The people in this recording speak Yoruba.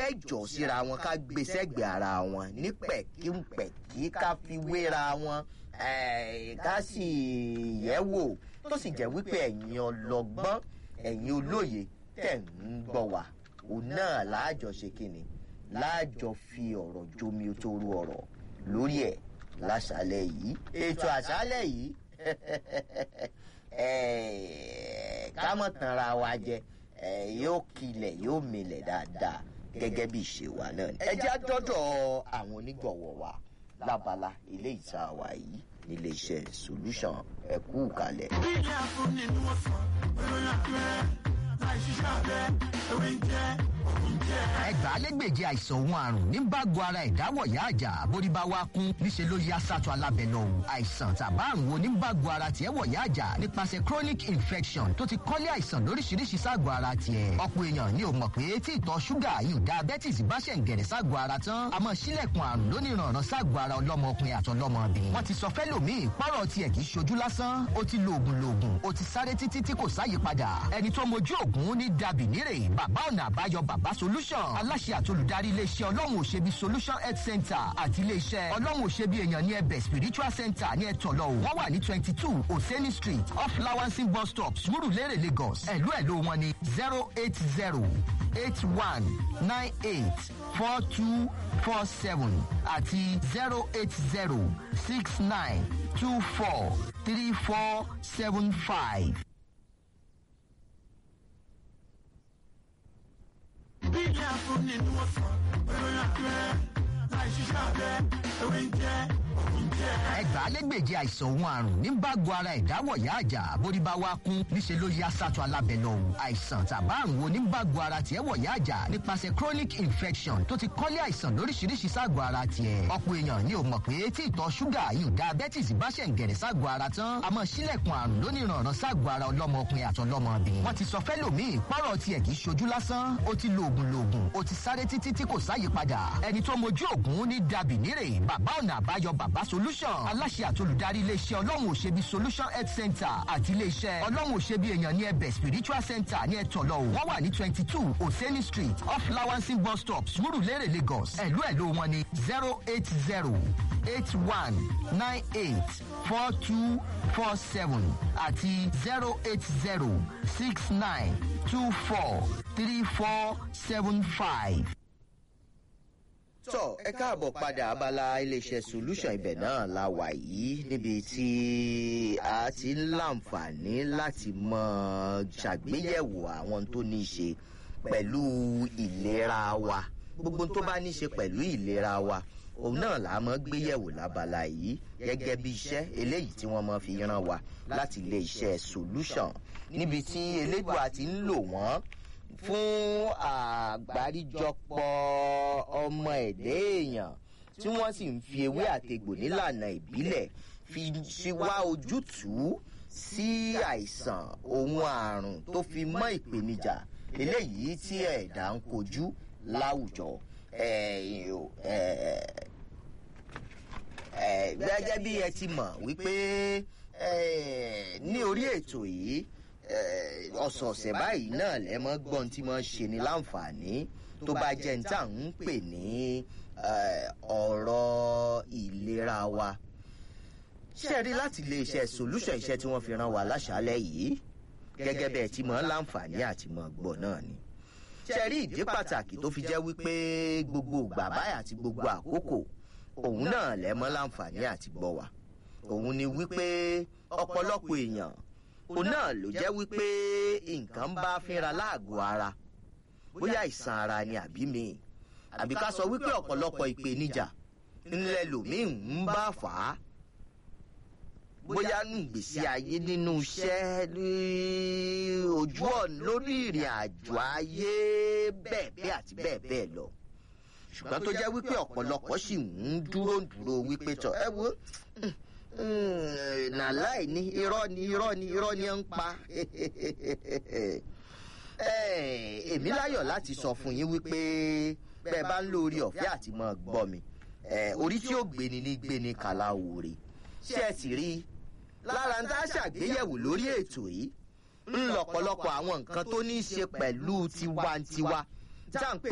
fẹ́ jọ síra wọn ká gbé sẹ́gbẹ̀ẹ́ ara wọn ní pẹ̀kípẹ̀kí ká fi wéra wọn eh, ká sì yẹ̀ wò tó sì jẹ́ wípé ẹ̀yin ọlọ́gbọ́n ẹ̀yin olóye tẹ̀ ń gbọ́ wa òun náà láàjọ ṣe kíni láàjọ fi ọ̀rọ̀ jomi toru ọ̀rọ̀ lórí ẹ̀ láṣálẹ̀ yìí ètò àṣálẹ̀ yìí eh, ká mọ̀ tanra wa jẹ eh, yóò kilẹ̀ yóò milẹ̀ dáadáa gẹ́gẹ́ bí ìṣe wa náà ni. ẹ jẹ́ àdọ́dọ̀ àwọn onígbọ̀wọ́ wa lábala ilé ìta wa yìí nílé iṣẹ́ solution ẹ̀kú kalẹ̀. ilé ẹ̀fún nínú ọ̀sán olóyún àpẹẹrẹ láì ṣiṣẹ́ abẹ ewé ń jẹ́ òun jẹ́. ẹgbàálẹ́gbèje àìsàn òun àrùn ní bágo ara ìdáwọ̀yá àjà bórí bá wá kún níṣẹ́ ló yá sátọ alábẹ́ lọ o àìsàn tàbá àrùn wo ní bágo ara tiẹ̀ wọ̀yá àjà nípasẹ̀ chronic infection tó ti kọ́lé àìsàn lóríṣiríṣi ságọ̀ ara tiẹ̀ ọ̀pọ̀ èèyàn ni ò mọ̀ pé tí ìtọ̀ ṣúgà yìí diabetes bá ṣẹ̀ ń gẹ̀rẹ̀ ságọ̀ ara tán a máa ṣílẹ̀kùn àrùn lóníranran ságọ̀ ara ọlọ́mọkùnrin àtọlọ́mọbìnrin wọ́n ti sọ fẹ́lòmíì pọ́rọ̀ tiẹ̀ kì í ṣojú lásán ó ti lo oògùn loògùn ó ti sáré títí tí kò sáyípadà ẹni tó mojú oògùn ní dàbí nírè bàbá ọ̀nà àbáyọ bàbá solution aláṣẹ àtolùdarí iléeṣẹ́ ọlọ́run òṣèbí solution health center àti iléeṣẹ́ ọlọ́run òṣèbí èèyàn ní ẹbẹ̀ spiritual center ní ẹ̀tọ́lọ́ o wọ́n wà ní twenty two oseni street off lawansin bus stop surulere lagos ẹ̀lú ẹ̀lú wọn ní zero eight zero eight one nine eight four two four seven àti zero eight zero six nine two four three four seven five. ilé ẹ̀fún nínú ọ̀sán olóyún àpẹẹrẹ láì ṣiṣẹ́ abẹ ewé ń jẹ́ òun jẹ́. ẹgbàálẹ́gbèje àìsàn òun àrùn ní bágo ara ìdáwọ̀yá àjà bórí bá wá kún níṣẹ́ ló yá sátọ alábẹ́ lọ o àìsàn tàbá àrùn wo ní bágo ara tiẹ̀ wọ̀yá àjà nípasẹ̀ chronic infection tó ti kọ́lé àìsàn lóríṣiríṣi ságọ̀ ara tiẹ̀ ọ̀pọ̀ èèyàn ni ò mọ̀ pé tí ìtọ̀ ṣúgà yìí diabetes bá ṣẹ̀ ń gẹ̀rẹ̀ ságọ̀ ara tán a máa ṣílẹ̀kùn àrùn lóníranran ságọ̀ ara ọlọ́mọkùnrin àtọlọ́mọbìnrin wọ́n ti sọ fẹ́lòmíì pọ́rọ̀ tiẹ̀ kì í ṣojú lásán ó ti lo oògùn loògùn ó ti sáré títí tí kò sáyípadà ẹni tó mojú oògùn ní dàbí nírè bàbá ọ̀nà àbáyọ bàbá solution aláṣẹ àtolùdarí iléeṣẹ́ ọlọ́run òṣèbí solution health center àti iléeṣẹ́ ọlọ́run òṣèbí èèyàn ní ẹbẹ̀ spiritual center ní ẹ̀tọ́lọ́ o wọ́n wà ní twenty two oseni street off lawansin bus stop surulere lagos ẹ̀lú ẹ̀lú wọn ní zero eight zero eight one nine eight four two four seven àti zero eight zero six nine two four three four seven five. tọ́ ẹ káàbọ̀ padà abala iléeṣẹ́ solution ibẹ̀ náà la wà yìí níbi tí a ti ń láǹfààní láti mọ ṣàgbéyẹ̀wò àwọn tó ní í ṣe pẹ̀lú ìlera wa gbogbo tó bá ní í ṣe pẹ̀lú ìlera wa òun náà là á mọ́ gbéyẹ̀wò lábala yìí gẹ́gẹ́ bí iṣẹ́ eléyìí tí wọ́n mọ́ fi ràn wá láti iléeṣẹ́ solution níbi tí elédùà ti ń lò wọ́n fún àgbáríjọpọ̀ ọmọ ẹ̀dẹ́ èèyàn tí wọ́n sì ń fi ewé àtegbò nílànà ìbílẹ̀ fi ṣe wá ojútùú sí àìsàn ohun àrùn tó fi mọ́ ìpèníjà eléyìí tí ẹ̀dá ń kojú láwùjọ. Eh, eh, eh, gẹ́gẹ́ bí ẹ ti mọ̀ wípé eh, ní orí ètò yìí eh, ọ̀sọ̀ọ̀sẹ̀ báyìí náà lẹ́mọ́ gbọ́n tí wọ́n ṣe ní láǹfààní tó bá jẹ́ ní tá à ń pè ní eh, ọ̀rọ̀ ìlera wa ṣe rí láti iléeṣẹ́ solution iṣẹ́ tí wọ́n fi ràn wá láṣálẹ̀ yìí gẹ́gẹ́ bẹ́ẹ̀ tí mọ̀ ń láǹfààní àti mọ̀ gbọ́ náà ni ṣe rí ìdí pàtàkì tó fi jẹ́ wípé gbogbo ìgbà báyà àti gbogbo àkókò òun náà lẹ́mọ́ láǹfààní àti gbọ́ wa òun ni wípé ọ̀pọ̀lọpọ̀ èèyàn òun náà ló jẹ́ wípé nǹkan ń bá fínra láàgọ̀ ara bóyá àìsàn ara ni àbí mi àbí ká sọ wípé ọ̀pọ̀lọpọ̀ ìpèníjà ńlẹ̀ lòmíì ń bá fà á bóyá nù gbèsè ayé nínú iṣẹ́ ní ojú ọ̀nà lórí ìrìn àjò ayé bẹ́ẹ̀ bẹ́ẹ̀ àti bẹ́ẹ̀ bẹ́ẹ̀ lọ ṣùgbọ́n tó jẹ́ wípé ọ̀pọ̀lọpọ̀ sì ń dúró dúró wípé tọ̀ ẹ wo nàláì ní irọ́ ni irọ́ ni irọ́ ni ó ń pa èmi láyọ̀ láti sọ fún yín wípé bẹ́ẹ̀ bá ń lo orí ọ̀fẹ́ àti mọ́ gbọ́ mi orí tí ó gbéni ní gbéni kàláwòrè ṣé ẹ sì rí i lára ń tá a ṣàgbéyẹ̀wò lórí ètò yìí ń lọ̀pọ̀lọpọ̀ àwọn nǹkan tó ní í ṣe pẹ̀lú tiwantiwa tá à ń pè